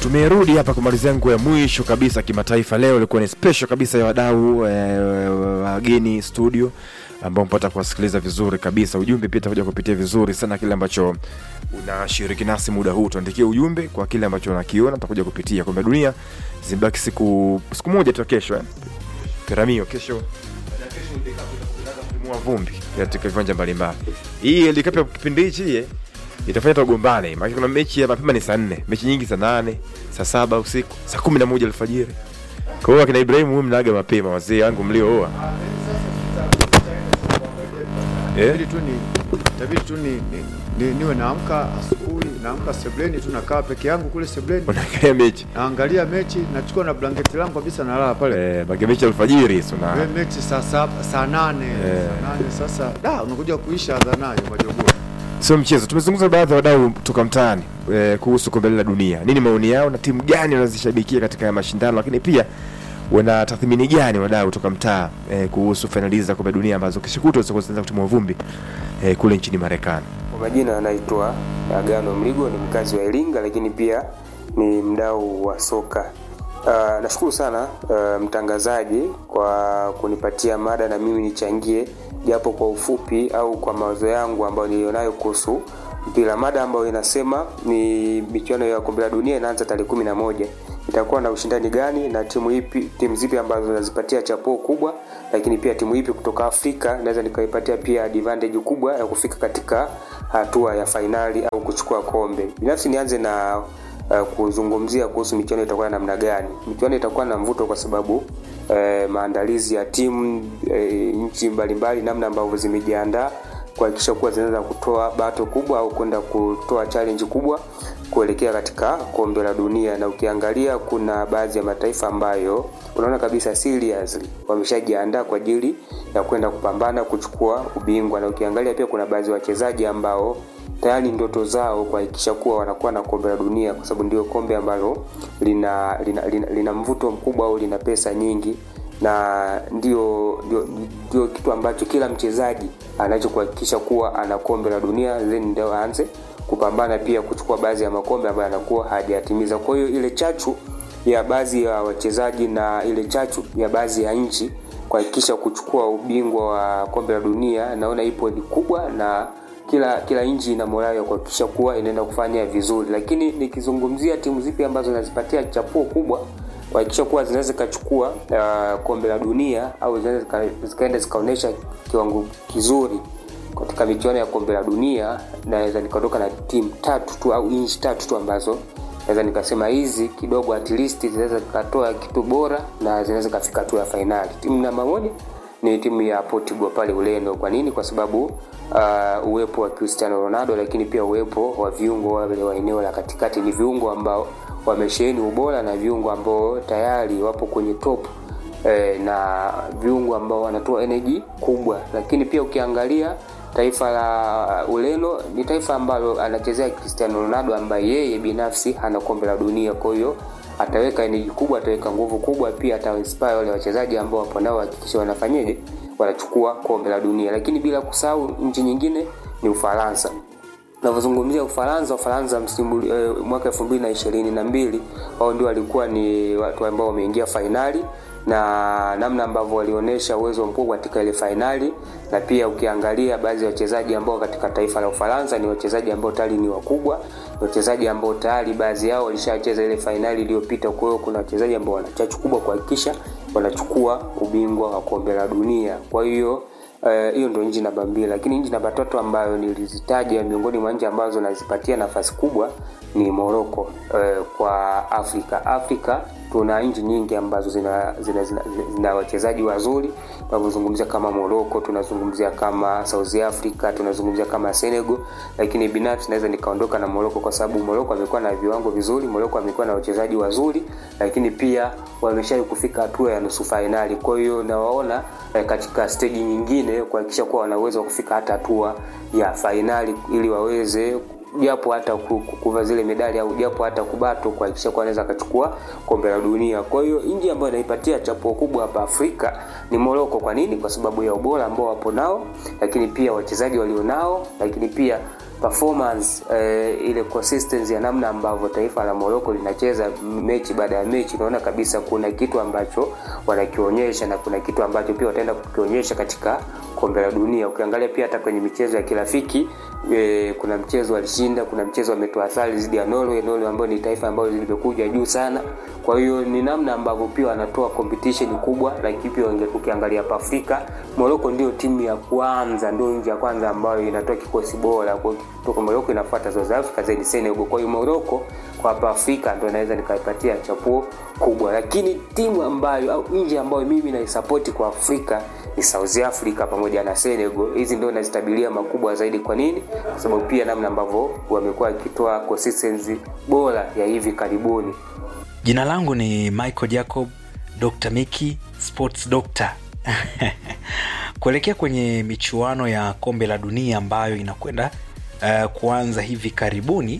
tumerudi hapa kumalizia nguo ya mwisho kabisa kimataifa leo ilikuwa ni special kabisa ya wadau eh, wageni studio ambao mpata kuwasikiliza vizuri kabisa ujumbe pia utakuja kupitia vizuri sana kile ambacho unashiriki nasi muda huu tuandikie ujumbe kwa kile ambacho unakiona tutakuja kupitia kombe la dunia zimebaki siku siku moja tu kesho eh? piramio kesho kumua vumbi katika viwanja mbalimbali hii World Cup ya kipindi hichi eh, itafanya tugombane maana kuna mechi ya mapema ni saa nne mechi nyingi saa nane saa saba usiku saa kumi na moja alfajiri kwa hiyo akina Ibrahim huyu mnaaga mapema wazee wangu mliooa eh? Itabidi tu ni itabidi tu ni, ni, ni, niwe naamka asubuhi naamka sebleni tu nakaa peke yangu kule sebleni unaangalia mechi naangalia mechi nachukua na blanketi langu kabisa nalala pale eh, bage mechi alfajiri so We na mechi saa saba saa nane Eh. saa nane sasa da unakuja kuisha adhanayo majogoo sio mchezo tumezungumza na baadhi ya wadau kutoka mtaani eh, kuhusu kombe la dunia nini maoni yao na timu gani wanazishabikia katika haya mashindano lakini pia wana tathmini gani wadau kutoka mtaa eh, kuhusu fainali hizi za kombe la dunia ambazo kesho kutwa zitakuwa zinaanza kutimua vumbi eh, kule nchini Marekani Kwa majina anaitwa Agano Mligo, ni mkazi wa Iringa, lakini pia ni mdau wa soka. Uh, nashukuru sana uh, mtangazaji kwa kunipatia mada na mimi nichangie japo kwa ufupi au kwa mawazo yangu ambayo nilionayo kuhusu mpira. Mada ambayo inasema ni michuano ya kombe la dunia inaanza tarehe kumi na moja itakuwa na ushindani gani na timu ipi, timu zipi ambazo zinazipatia chapuo kubwa, lakini pia timu ipi kutoka Afrika naweza nikaipatia pia advantage kubwa ya kufika katika hatua ya fainali au kuchukua kombe. Binafsi nianze na uh, kuzungumzia kuhusu michuano itakuwa na namna gani. Michuano itakuwa na mvuto kwa sababu uh, maandalizi ya timu uh, nchi mbalimbali, namna ambavyo zimejiandaa kuhakikisha kuwa zinaweza kutoa bato kubwa au kwenda kutoa challenge kubwa kuelekea katika kombe la dunia. Na ukiangalia kuna baadhi ya mataifa ambayo unaona kabisa seriously wameshajiandaa kwa ajili ya kwenda kupambana kuchukua ubingwa, na ukiangalia pia kuna baadhi ya wachezaji ambao tayari ndoto zao kuhakikisha kuwa wanakuwa na kombe la dunia, kwa sababu ndio kombe ambalo lina, lina, lina, lina mvuto mkubwa au lina pesa nyingi na ndio, ndio, ndio kitu ambacho kila mchezaji anachokuhakikisha kuwa ana kombe la dunia then ndio aanze kupambana pia kuchukua baadhi ya makombe ambayo anakuwa hajayatimiza. Kwa hiyo ile chachu ya baadhi ya wachezaji na ile chachu ya baadhi ya nchi kuhakikisha kuchukua ubingwa wa kombe la dunia naona ipo ni kubwa na kila kila nchi ina morali ya kuhakikisha kuwa inaenda kufanya vizuri, lakini nikizungumzia timu zipi ambazo zinazipatia chapuo kubwa kuhakikisha kuwa zinaweza zikachukua uh, kombe la dunia au zinaweza zika- zikaenda zikaonyesha kiwango kizuri katika michuano ya kombe la dunia, naweza nikaondoka na timu tatu tu au nchi tatu tu ambazo naweza nikasema hizi kidogo at least zinaweza zikatoa kitu bora na zinaweza zikafika hatua ya fainali. Timu namba moja ni timu ya Portugal pale Ureno. Kwa nini? Kwa sababu uh, uwepo wa Cristiano Ronaldo, lakini pia uwepo wa viungo wale wa eneo la katikati ni viungo ambao wamesheheni ubora na viungo ambao tayari wapo kwenye top eh, na viungo ambao wanatoa energy kubwa, lakini pia ukiangalia taifa la Ureno ni taifa ambalo anachezea Cristiano Ronaldo ambaye yeye binafsi hana kombe la dunia, kwa hiyo ataweka energy kubwa, ataweka nguvu kubwa, pia atainspire wale wachezaji ambao wapo nao hakikisha wanafanyaje, wanachukua kombe la dunia. Lakini bila kusahau nchi nyingine ni Ufaransa. Navyozungumzia Ufaransa, Ufaransa msimu eh, mwaka elfu mbili na ishirini na mbili wao ndio walikuwa ni watu ambao wameingia fainali na namna ambavyo walionyesha uwezo mkubwa katika ile fainali, na pia ukiangalia baadhi ya wachezaji ambao katika taifa la Ufaransa ni wachezaji ambao tayari ni wakubwa, ni wachezaji ambao tayari baadhi yao walishacheza ile fainali iliyopita. Kwa hiyo kuna wachezaji ambao wana chachu kubwa kuhakikisha wanachukua ubingwa wa kombe la dunia. Kwa hiyo Eh, hiyo ndio nchi namba mbili, lakini nchi namba tatu ambayo nilizitaja miongoni mwa nchi ambazo nazipatia nafasi kubwa ni Morocco. Eh, kwa Afrika Afrika tuna nchi nyingi ambazo zina, zina, zina, zina wachezaji wazuri tunavyozungumzia kama Morocco, tunazungumzia kama South Africa, tunazungumzia kama Senegal, lakini binafsi naweza nikaondoka na Morocco kwa sababu Morocco amekuwa na viwango vizuri, Morocco amekuwa na wachezaji wazuri, lakini pia wameshawahi kufika hatua ya nusu fainali. Kwa hiyo nawaona eh, katika stage nyingine kuhakikisha kuwa wana uwezo wa kufika hata hatua ya fainali ili waweze japo hata ku- ku- kuva zile medali au japo hata kubato kuhakikisha kuwa anaweza akachukua kombe la dunia. Kwa hiyo nchi ambayo inaipatia chapuo kubwa hapa Afrika ni Morocco. Kwa nini? Kwa sababu ya ubora ambao wapo nao, lakini pia wachezaji walionao, lakini pia performance eh, ile consistency ya namna ambavyo taifa la Morocco linacheza mechi baada ya mechi, unaona kabisa kuna kitu ambacho wanakionyesha na kuna kitu ambacho pia wataenda kukionyesha katika kombe la dunia. Ukiangalia pia hata kwenye michezo ya kirafiki eh, kuna mchezo walishinda, kuna mchezo wametoa sare dhidi ya Norway, Norway ambayo ni taifa ambalo limekuja juu sana. Kwa hiyo ni namna ambavyo pia wanatoa competition kubwa, lakini pia unge- ukiangalia hapa Afrika, Morocco ndio timu ya kwanza, ndio nchi ya kwanza ambayo inatoa kikosi bora. Kwa hiyo kutoka Morocco inafuata South Africa, then Senegal. Kwa hiyo Morocco kwa hapa Afrika ndio naweza nikaipatia chapuo kubwa, lakini timu ambayo au nchi ambayo mimi naisapoti kwa Afrika ni South Africa pamoja na Senegal. Hizi ndio nazitabilia makubwa zaidi. Kwa nini? Kwa sababu pia namna ambavyo wamekuwa wakitoa consistency bora ya hivi karibuni. jina langu ni michael jacob dr miki sports doctor kuelekea kwenye michuano ya kombe la dunia ambayo inakwenda uh, kuanza hivi karibuni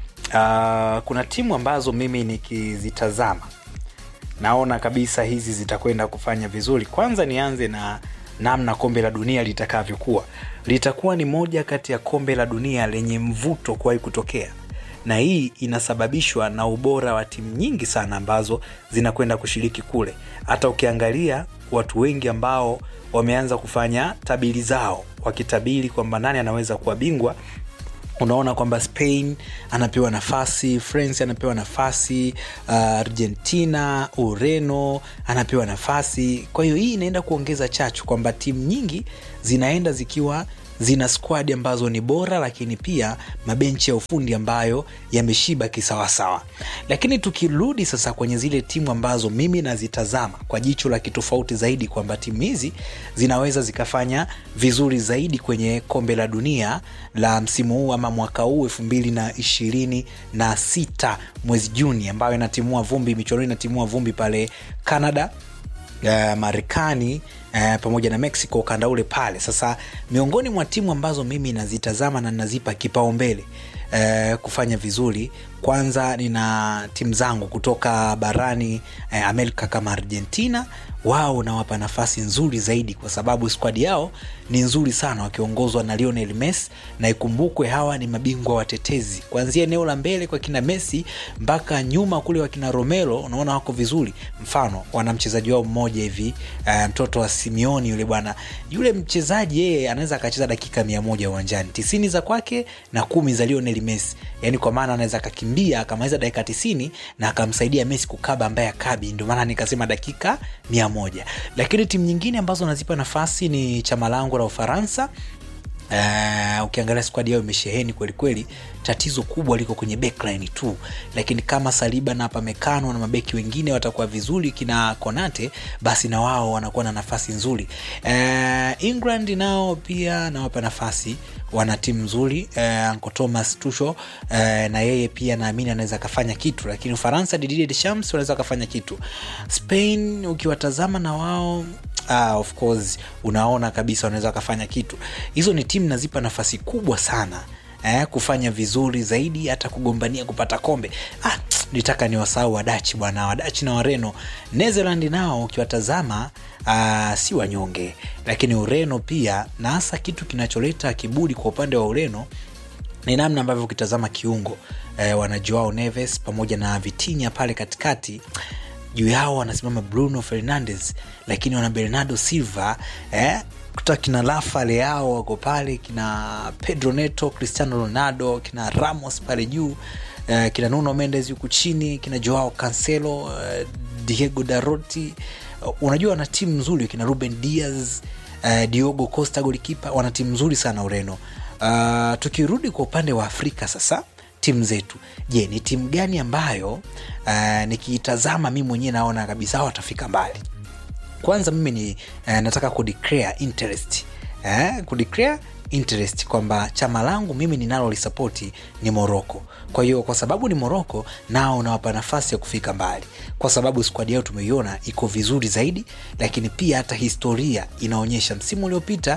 uh, kuna timu ambazo mimi nikizitazama naona kabisa hizi zitakwenda kufanya vizuri kwanza nianze na namna kombe la dunia litakavyokuwa litakuwa ni moja kati ya kombe la dunia lenye mvuto kuwahi kutokea na hii inasababishwa na ubora wa timu nyingi sana ambazo zinakwenda kushiriki kule hata ukiangalia watu wengi ambao wameanza kufanya tabiri zao wakitabiri kwamba nani anaweza kuwa bingwa unaona kwamba spain anapewa nafasi france anapewa nafasi uh, argentina ureno anapewa nafasi kwa hiyo hii inaenda kuongeza chachu kwamba timu nyingi zinaenda zikiwa zina squad ambazo ni bora lakini pia mabenchi ya ufundi ambayo yameshiba kisawasawa lakini tukirudi sasa kwenye zile timu ambazo mimi nazitazama kwa jicho la kitofauti zaidi kwamba timu hizi zinaweza zikafanya vizuri zaidi kwenye kombe la dunia la msimu huu ama mwaka huu elfu mbili na ishirini na sita mwezi juni ambayo inatimua vumbi michuano inatimua vumbi pale canada uh, marekani uh, pamoja na mexico ukanda ule pale sasa miongoni mwa timu ambazo mimi nazitazama na nazipa kipaumbele uh, kufanya vizuri kwanza nina timu zangu kutoka barani uh, amerika kama argentina wao nawapa nafasi nzuri zaidi kwa sababu skwadi yao ni nzuri sana wakiongozwa na lionel messi na ikumbukwe hawa ni mabingwa watetezi kuanzia eneo la mbele kwa kina messi mpaka nyuma kule wakina romelo unaona wako vizuri mfano wana mchezaji wao mmoja hivi uh, mtoto wa simeoni yule bwana yule mchezaji yeye anaweza akacheza dakika mia moja uwanjani tisini za kwake na kumi za lionel messi yaani kwa maana anaweza akakimbia akamaliza dakika tisini na akamsaidia messi kukaba ambaye akabi ndio maana nikasema dakika mia moja lakini timu nyingine ambazo nazipa nafasi ni chama langu la ufaransa Uh, ukiangalia skwadi yao imesheheni kwelikweli tatizo kubwa liko kwenye backline tu lakini kama saliba na pamekano na mabeki wengine watakuwa vizuri kina konate basi na wao wanakuwa na nafasi nzuri uh, england nao pia nawapa nafasi wana timu nzuri uh, Uncle thomas tusho uh, na yeye pia naamini anaweza akafanya kitu lakini ufaransa didier deschamps wanaweza akafanya kitu spain ukiwatazama na wao ah, of course unaona kabisa wanaweza wakafanya kitu hizo ni timu nazipa nafasi kubwa sana eh, kufanya vizuri zaidi hata kugombania kupata kombe ah, nitaka ni wasahau wadachi bwana wadachi na wareno netherland nao ukiwatazama uh, si wanyonge lakini ureno pia na hasa kitu kinacholeta kiburi kwa upande wa ureno ni namna ambavyo ukitazama kiungo eh, wana joao neves pamoja na vitinya pale katikati juu yao wanasimama bruno fernandes lakini wana bernardo silva eh, kuta kina rafa leao wako pale kina pedro neto cristiano ronaldo kina ramos pale juu eh, kina nuno mendes huku chini kina joao cancelo eh, diego daroti uh, unajua wana timu nzuri kina ruben diaz uh, diogo costa golikipa wana timu nzuri sana ureno uh, tukirudi kwa upande wa afrika sasa timu zetu je ni timu gani ambayo uh, nikiitazama mi mwenyewe naona kabisa hawa watafika mbali kwanza mimi ni uh, nataka kudeclare interest eh, kudeclare interest kwamba chama langu mimi ninalolisapoti ni moroko kwa hiyo kwa sababu ni moroko nao nawapa nafasi ya kufika mbali kwa sababu skwadi yao tumeiona iko vizuri zaidi lakini pia hata historia inaonyesha msimu uliopita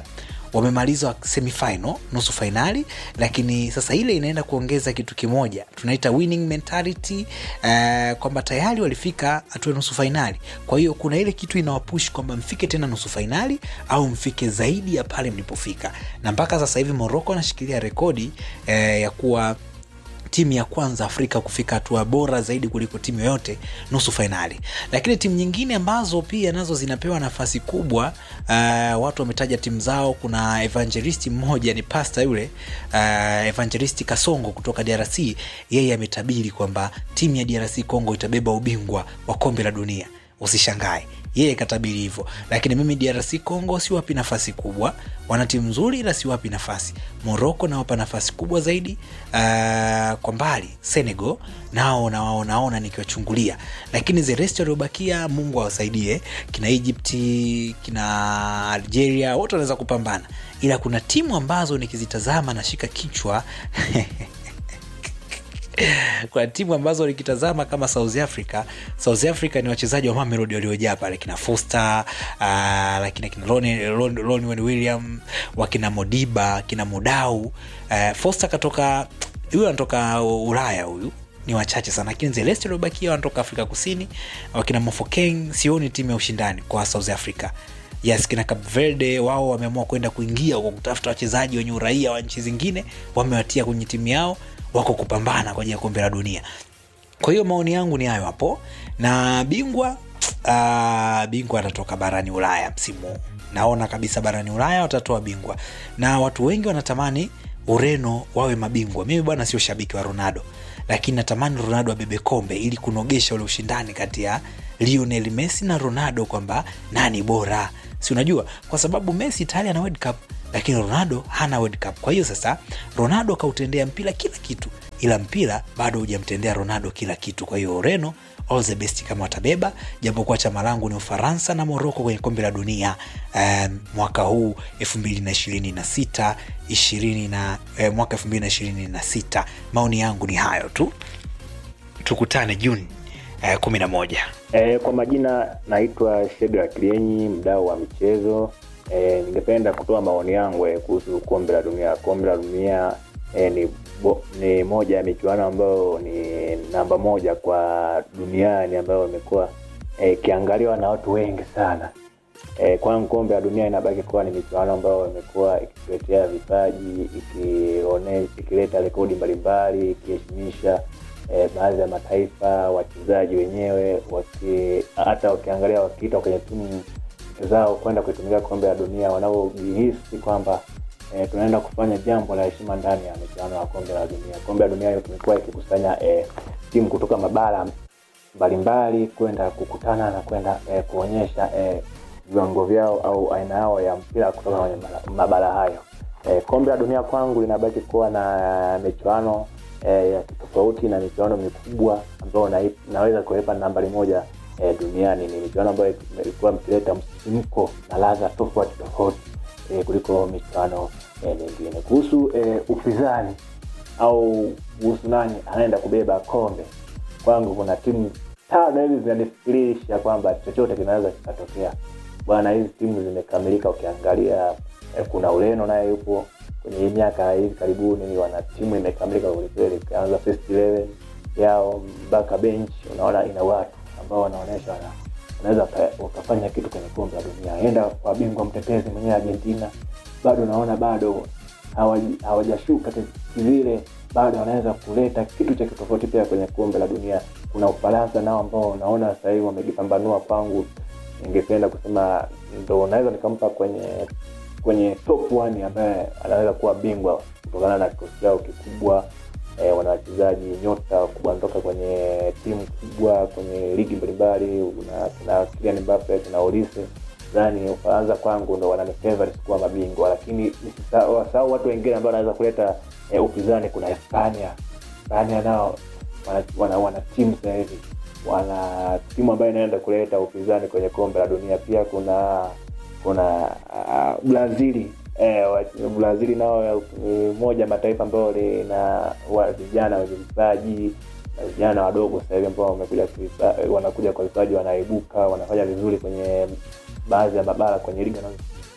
wamemaliza semifinal nusu fainali lakini sasa ile inaenda kuongeza kitu kimoja tunaita winning mentality uh, kwamba tayari walifika hatua ya nusu fainali kwa hiyo kuna ile kitu inawapush kwamba mfike tena nusu fainali au mfike zaidi ya pale mlipofika na mpaka sasa hivi moroko anashikilia rekodi eh, ya kuwa timu ya kwanza afrika kufika hatua bora zaidi kuliko timu yoyote nusu fainali lakini timu nyingine ambazo pia nazo zinapewa nafasi kubwa uh, watu wametaja timu zao kuna evangelisti mmoja ni pasta yule uh, evangelisti kasongo kutoka drc yeye ametabiri kwamba timu ya drc congo itabeba ubingwa wa kombe la dunia usishangae yeye katabiri hivyo lakini mimi drc congo siwapi nafasi kubwa wana timu nzuri ila siwapi nafasi moroko nawapa nafasi kubwa zaidi uh, kwa mbali senegal nao nao naona nikiwachungulia lakini the rest waliobakia mungu awasaidie kina egypti kina algeria wote wanaweza kupambana ila kuna timu ambazo nikizitazama nashika kichwa kuna timu ambazo nikitazama kama south africa south africa ni wachezaji wa mamelodi waliojaa pale kina foster uh, lakini kina lonwen william wakina modiba kina modau uh, foster katoka huyu anatoka ulaya huyu ni wachache sana lakini zelesti waliobakia wanatoka afrika kusini wakina mofokeng sioni timu ya ushindani kwa south africa yes kina Cape Verde wao wameamua kwenda kuingia kwa kutafuta wachezaji wenye uraia wa nchi zingine wamewatia kwenye timu yao wako kupambana kwa ajili ya kombe la dunia kwa hiyo maoni yangu ni hayo hapo na bingwa uh, bingwa atatoka barani ulaya msimu huu naona kabisa barani ulaya watatoa bingwa na watu wengi wanatamani ureno wawe mabingwa mimi bwana sio shabiki wa ronaldo lakini natamani ronaldo abebe kombe ili kunogesha ule ushindani kati ya lionel messi na ronaldo kwamba nani bora si unajua kwa sababu messi tayari ana world cup lakini ronaldo hana world cup kwa hiyo sasa ronaldo akautendea mpira kila kitu ila mpira bado hujamtendea ronaldo kila kitu kwa hiyo ureno all the best kama watabeba japokuwa chama langu ni ufaransa na moroko kwenye kombe la dunia um, mwaka huu 226 20 na eh, mwaka 226 maoni yangu ni hayo tu tukutane juni eh, 11 E, kwa majina naitwa Shega Klienyi, mdau wa michezo. E, ningependa kutoa maoni yangu e, kuhusu kombe la dunia. Kombe la dunia e, ni, bo, ni moja ya michuano ambayo ni namba moja kwa duniani ambayo imekuwa ikiangaliwa e, na watu wengi sana. E, kwangu kombe la dunia inabaki kuwa ni michuano ambayo imekuwa ikituletea vipaji, ikione, ikileta rekodi mbalimbali, ikiheshimisha e, baadhi ya mataifa wachezaji wenyewe waki, hata wakiangalia wakiitwa kwenye timu zao kwenda kuitumikia kombe la dunia wanaojihisi kwamba e, tunaenda kufanya jambo la heshima ndani ya michuano ya kombe la dunia kombe la dunia tumekuwa ikikusanya e, timu kutoka mabara mbalimbali kwenda kukutana na kwenda e, kuonyesha e, viwango vyao au aina yao ya mpira kutoka kwenye mabara hayo e, kombe la dunia kwangu linabaki kuwa na michuano eh, ya tofauti na michuano mikubwa ambayo na, naweza kuipa nambari moja eh, duniani ni michuano ambayo ilikuwa mkileta msisimko na ladha tofauti tofauti eh, kuliko michuano eh, mingine kuhusu eh, upinzani au kuhusu nani anaenda kubeba kombe kwangu kuna timu tano hivi zinanifikirisha kwamba chochote kinaweza kikatokea bwana hizi timu zimekamilika ukiangalia eh, kuna ureno naye yupo kwenye hii miaka hivi karibuni wana timu imekamilika kwelikweli ukianza first 11 yao mpaka bench unaona ina watu ambao wanaonyesha wana, unaweza ukafanya kitu kwenye kombe la dunia enda kwa bingwa mtetezi mwenyewe argentina bado unaona bado hawajashuka vile bado wanaweza kuleta kitu cha kitofauti pia kwenye kombe la dunia kuna ufaransa nao ambao unaona sasa hivi wamejipambanua kwangu ningependa kusema ndo naweza nikampa kwenye kwenye top one ambaye anaweza kuwa bingwa kutokana na kikosi chao kikubwa e, wana wachezaji nyota wakubwa wanatoka kwenye timu kubwa kwenye ligi mbalimbali kuna Kylian Mbappe kuna Olise dhani Ufaransa kwangu ndo wanani favorite kuwa mabingwa lakini wasahau watu wengine ambao wanaweza kuleta e, upinzani kuna Hispania Hispania nao wana, wana, wana timu sasa hivi wana timu ambayo inaenda kuleta upinzani kwenye kombe la dunia pia kuna kuna uh, brazili eh, brazili nao ni moja mataifa ambayo lina vijana wenye vipaji vijana wadogo sasa hivi ambao wamekuja wanakuja kwa vipaji wanaibuka wanafanya vizuri kwenye baadhi ya mabara kwenye ligi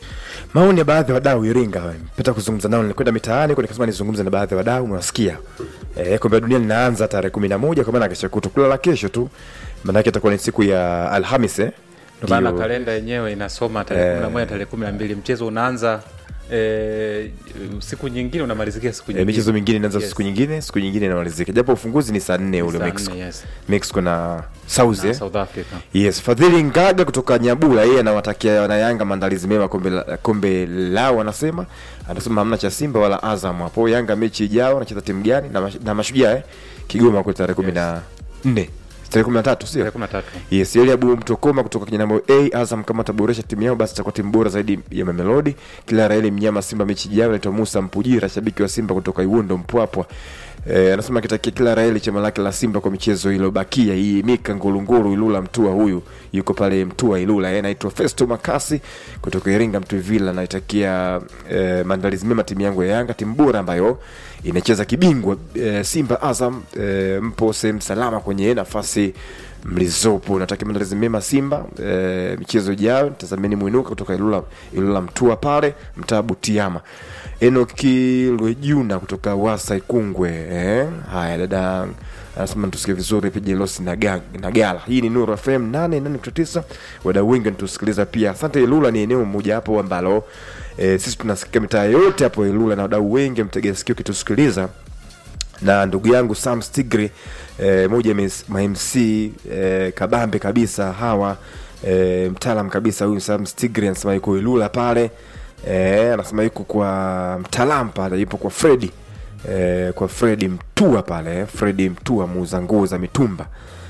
maoni ya baadhi ya wadau Iringa, peta kuzungumza nao, nilikwenda mitaani kwa nikasema nizungumze na baadhi ya wadau, mwasikia eh, kombe la dunia linaanza tarehe kumi na moja kwa maana kesho kutu kulala kesho tu, maanake itakuwa ni siku ya Alhamis eh? Ndio maana Ndio. kalenda yenyewe inasoma tarehe kumi na moja tarehe kumi na mbili mchezo unaanza eh, siku nyingine unamalizikia siku Eh, nyingine michezo mingine inaanza Yes. siku nyingine, siku nyingine inamalizika, japo ufunguzi ni saa nne ule Saa Mexico, nne, yes. Mexico na South Na eh? South Africa Yes, Fadhili Ngaga kutoka Nyabula, yeye anawatakia wanayanga maandalizi mema kombe la, kombe lao, anasema anasema hamna cha Simba wala Azam hapo. Yanga mechi ijao anacheza timu gani na, mash, na mashujaa eh? Kigoma kwa tarehe kumi na nne tarehe kumi na tatu sio? tarehe kumi na tatu Yes, yule Abu Mtokoma kutoka Kinyanambo A, Azam kama ataboresha timu yao basi itakuwa timu bora zaidi ya Mamelodi. Kila Raeli mnyama Simba mechi ijayo anaitwa Musa Mpujira, shabiki wa Simba kutoka Iwundo Mpwapwa. Eh, anasema akitakia kila Raeli chama lake la Simba kwa michezo iliyobakia hii Mika Ngulunguru Ilula Mtua huyu yuko pale Mtua Ilula. Yeye anaitwa Festo Makasi kutoka Iringa Mtuvila anaitakia eh, maandalizi mema timu yangu ya Yanga, timu bora ambayo inacheza kibingwa eh, Simba Azam eh, mpo sehemu salama kwenye nafasi mlizopo. Natakia maandalizi mema Simba e, michezo ijayo. Tazameni mwinuka kutoka Ilula, Ilula Mtua pale mtaa Butiama. Enoki Lwejuna kutoka Wasa Ikungwe. Eh, haya dada anasema tusikie vizuri pija Losi na Ga- na Gala. Hii ni Nuru FM 88.9. Wadau wengi wanatusikiliza pia. Asante. Ilula ni eneo moja hapo ambalo e, sisi tunasikia mitaa yote hapo Ilula na wadau wengi mtegea sikio kitusikiliza na ndugu yangu Sam Stigri eh, moja ya ma MC eh, kabambe kabisa hawa eh, mtaalam kabisa huyu Sam Stigri anasema yuko Ilula pale eh, anasema yuko kwa mtaalam pale, yupo kwa Fredi eh, kwa Fredi Mtua pale, Fredi Mtua muuza nguo za mitumba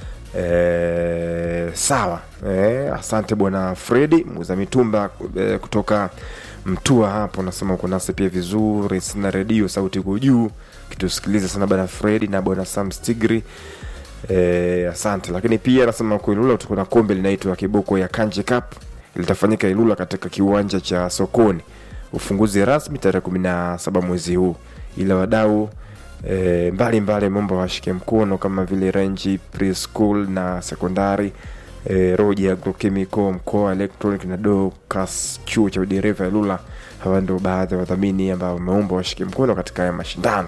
eh, sawa eh, asante bwana Fredi muuza mitumba eh, kutoka Mtua hapo, nasema uko nasi pia vizuri, sina redio sauti iko juu kitusikiliza sana bwana Fredi na bwana Sam Stigri eh, asante. Lakini pia nasema kwa Ilula tuko na kombe linaitwa Kiboko ya Kanje Cup litafanyika Ilula katika kiwanja cha sokoni, ufunguzi rasmi tarehe kumi na saba mwezi huu, ila wadau e, mbalimbali mambo washike mkono kama vile Range Preschool na sekondari e, Roji Agrochemical mkoa Electronic na Docas chuo cha udereva Ilula. Hawa ndio baadhi ya wadhamini ambao wameomba washike mkono katika haya mashindano.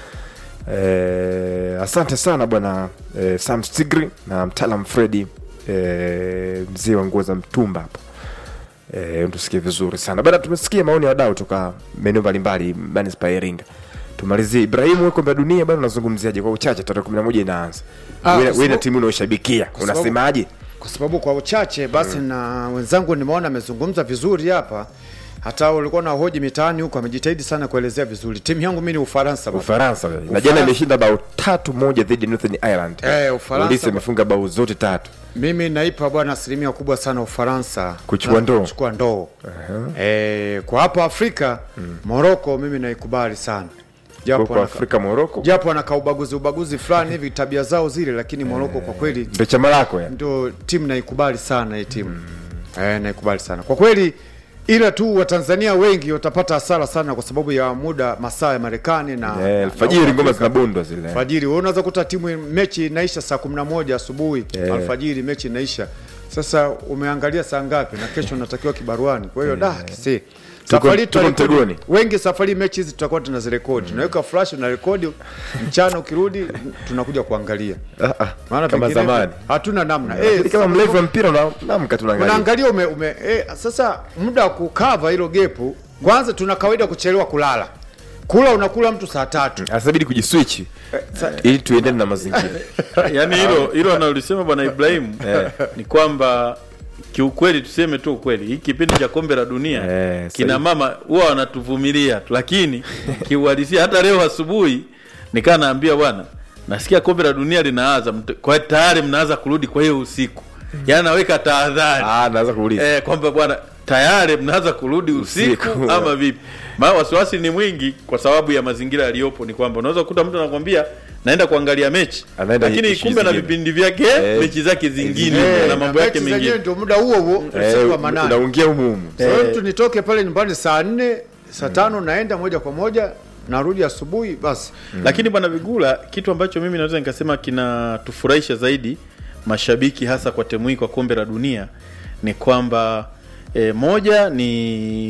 Eh, asante sana bwana eh, Sam Stigri na mtaalam Fredi eh, mzee wa nguo za mtumba hapo eh, tusikie vizuri sana bana. Tumesikia maoni ya wadau toka maeneo mbalimbali manispaa ya Iringa. Tumalizie Ibrahimu, wewe kombe la dunia bana, unazungumziaje kwa uchache? Tarehe 11 inaanza. Ah, Wewe kwa wewe na sababu- timu unaoshabikia sababu- unasemaje? kwa sababu kwa uchache basi na wenzangu nimeona amezungumza vizuri hapa hata ulikuwa na hoji mitaani huko amejitahidi sana kuelezea vizuri timu yangu mi ni ufaransa baba. Ufaransa wewe. na Ufaransa. jana imeshinda bao tatu moja dhidi ya Northern Ireland. Eh, Ufaransa Ulisi ba- imefunga bao zote tatu. mimi naipa bwana asilimia kubwa sana ufaransa Kuchukua Na ndoo. kuchukua ndoo eh, kwa hapa afrika moroko mimi naikubali sana japo Kwa wanaka- Afrika Morocco. japo wanaka ubaguzi ubaguzi fulani hivi tabia zao zile lakini moroko kwa kweli Ndio chama lako ya. ndio timu naikubali sana hii timu eh, naikubali sana kwa kweli ila tu watanzania wengi watapata hasara sana kwa sababu ya muda masaa ya marekani na Eh, na- alfajiri na ngoma Afrika. zinabondwa zile. alfajiri wewe unaweza kuta timu mechi inaisha saa kumi na moja asubuhi alfajiri mechi inaisha sasa umeangalia saa ngapi na kesho unatakiwa kibaruani kwa hiyo da kisi safari tuko tutarekodi- mtegoni. wengi safari mechi hizi tutakuwa tunazirekodi tunaweka flash na rekodi mchana ukirudi tunakuja kuangalia Ah, ah, maana kama pengine zamani. hatuna namna Lakini eh, kama mlevu wa mpira una- unaamka tunaangalia. unaangalia ume, ume eh, sasa muda wa kukava hilo gepu kwanza tuna kawaida kuchelewa kulala kula unakula mtu saa tatu Asabidi kujiswitch ili tuendane na mazingira. yaani hilo hilo analolisema bwana Ibrahimu ni kwamba kiukweli tuseme tu ukweli hii kipindi cha kombe la dunia Eh, kina sahihi. mama huwa wanatuvumilia tu lakini kiuhalisia hata leo asubuhi nikaa naambia bwana nasikia kombe la dunia linaanza mt- kwa tayari mnaanza kurudi kwa hiyo usiku yaani naweka tahadhari Ah, naweza kuuliza. eh, kwamba bwana tayari mnaanza kurudi usiku, Usiku. ama vipi maana wasiwasi ni mwingi kwa sababu ya mazingira yaliyopo ni kwamba unaweza kukuta mtu anakwambia naenda kuangalia mechi Anaenda lakini issues kumbe na zingine. vipindi vyake Eh, mechi zake zingine Eh, na mambo yake mechi zenyewe mengine ndio muda huo huo Eh, usiku wa manane unaungia humu humu. Sasa mtu nitoke pale nyumbani saa nne saa tano naenda moja kwa moja narudi asubuhi basi lakini bwana vigula kitu ambacho mimi naweza nikasema kinatufurahisha zaidi mashabiki hasa kwa temu hii kwa kombe la dunia ni kwamba e, moja ni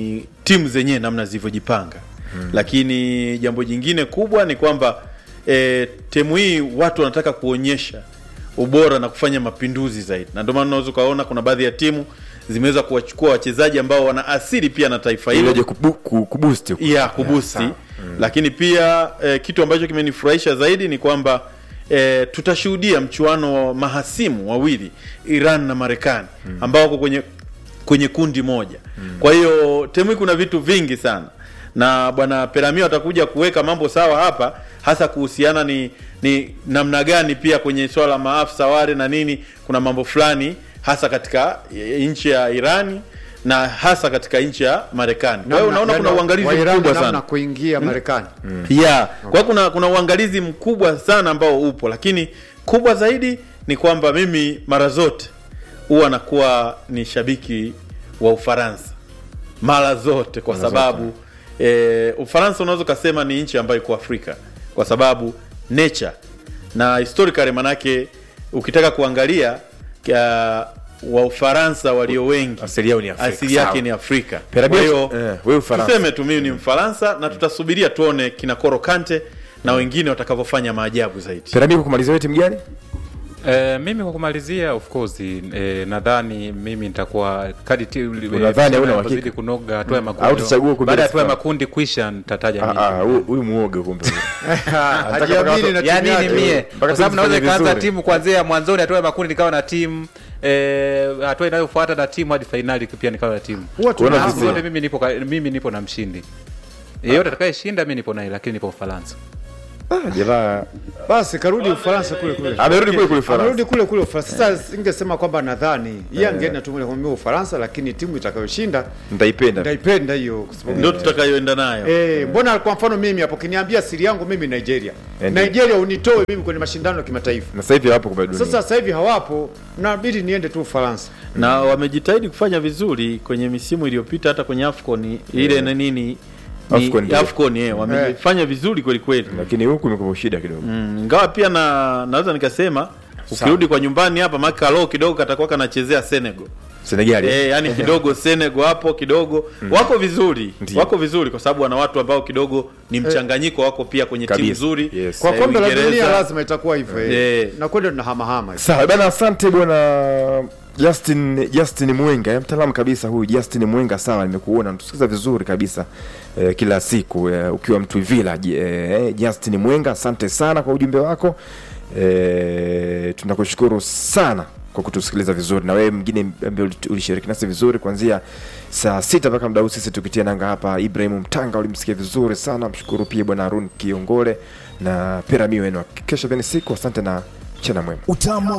timu zenyewe namna zilivyojipanga mm. lakini jambo jingine kubwa ni kwamba e, temu hii watu wanataka kuonyesha ubora na kufanya mapinduzi zaidi na ndio maana unaweza ukaona kuna baadhi ya timu zimeweza kuwachukua wachezaji ambao wana asili pia na taifa hilo Ileje kubu, ku- kubusti huko. ya kubusti lakini pia eh, kitu ambacho kimenifurahisha zaidi ni kwamba eh, tutashuhudia mchuano wa mahasimu wawili Iran na Marekani ambao wako kwenye kwenye kundi moja kwa hiyo temu hii kuna vitu vingi sana na bwana Peramio atakuja kuweka mambo sawa hapa hasa kuhusiana ni ni namna gani pia kwenye swala la maafisa wale na nini kuna mambo fulani hasa katika eh, nchi ya Irani na hasa katika nchi ya Marekani. Kwa hiyo Namna- unaona kuna yaani uangalizi Wairani mkubwa namna sana kuingia Marekani yeah. Kwa hiyo kuna kuna uangalizi mkubwa sana ambao upo, lakini kubwa zaidi ni kwamba mimi mara zote huwa nakuwa ni shabiki wa Ufaransa mara zote, kwa sababu eh, Ufaransa unaweza ukasema ni nchi ambayo iko Afrika kwa sababu nature na historically, manake ukitaka kuangalia kia, wa Ufaransa walio wengi Asili yao ni Afrika, asili yake sawa. ni Afrika. Perabia- Kwa hiyo eh, wewe Ufaransa. tuseme tu mimi ni Mfaransa na tutasubiria tuone kina Koro Kante na wengine watakavyofanya maajabu zaidi. Piramidi, kumalizia wewe timu gani? Eh, mimi kwa kumalizia of course eh, nadhani mimi nitakuwa kadi ti- Unadhani hauna inapozidi uhakika? kunoga hatua ya Au makundi. tuchague kumbele Baada ya hatua ya sawa. makundi kwisha nitataja Ah, mimi. ah, huyu- huyu muoga kumbe. hajiamini na ya timu nini yake. mie Mpaka kwa sababu timu naweza zifanye ikaanza vizuri. timu kuanzia mwanzoni hatua ya makundi nikawa na timu eh, hatua inayofuata na timu hadi fainali pia nikawa na timu Huwa Kuona tuna- vizuri. zote mimi nipo ka- mimi nipo na mshindi yeyote atakayeshinda mi nipo naye lakini nipo ufaransa Ah, jamaa basi karudi Ufaransa kule kule. amerudi kule kule Ufaransa. Amerudi kule kule Ufaransa. Sasa singesema kwamba nadhani yeye angeenda tu moja kwa moja Ufaransa, lakini timu itakayoshinda Nitaipenda. ndaipenda hiyo kwa sababu Ndio tutakayoenda nayo. Eh, mbona kwa mfano mimi hapo kiniambia siri yangu mimi Nigeria. Ndio. Nigeria unitoe mimi kwenye mashindano ya kimataifa. Na sasa hivi hapo kwa dunia. Sasa sasa hivi hawapo, nabidi niende tu Ufaransa. Na wamejitahidi kufanya vizuri kwenye misimu iliyopita hata kwenye Afcon ile na nini ni Afcon ndio. Afcon eh, wamefanya vizuri kweli kweli. lakini huku imekuwa shida kidogo. Mm, ingawa pia na naweza nikasema ukirudi kwa nyumbani hapa Makalo kidogo katakuwa kanachezea Senegal. Senegal. eh? Eh, yani kidogo Senegal hapo kidogo wako vizuri Ndiyo. wako vizuri kwa sababu wana watu ambao kidogo ni mchanganyiko wako pia kwenye timu Kabisa. nzuri Yes. Kwa Eh, kombe la Uingereza. dunia lazima itakuwa hivyo. Eh. Eh. Na kwenda tunahamahama. Sawa bana, asante bwana Justin Justin Mwenga, eh, mtaalamu kabisa huyu Justin Mwenga. Sawa, nimekuona natusikiza vizuri kabisa eh, kila siku eh, ukiwa mtu village eh, Justin Mwenga, asante sana kwa ujumbe wako eh, tunakushukuru sana kwa kutusikiliza vizuri, na wewe mwingine ambaye uli- ulishiriki nasi vizuri kuanzia saa sita mpaka muda huu, sisi tukitia nanga hapa. Ibrahim Mtanga ulimsikia vizuri sana, mshukuru pia bwana Harun Kiongole na Piramio wenu. Kesho pia ni siku, asante na mchana mwema. Utamu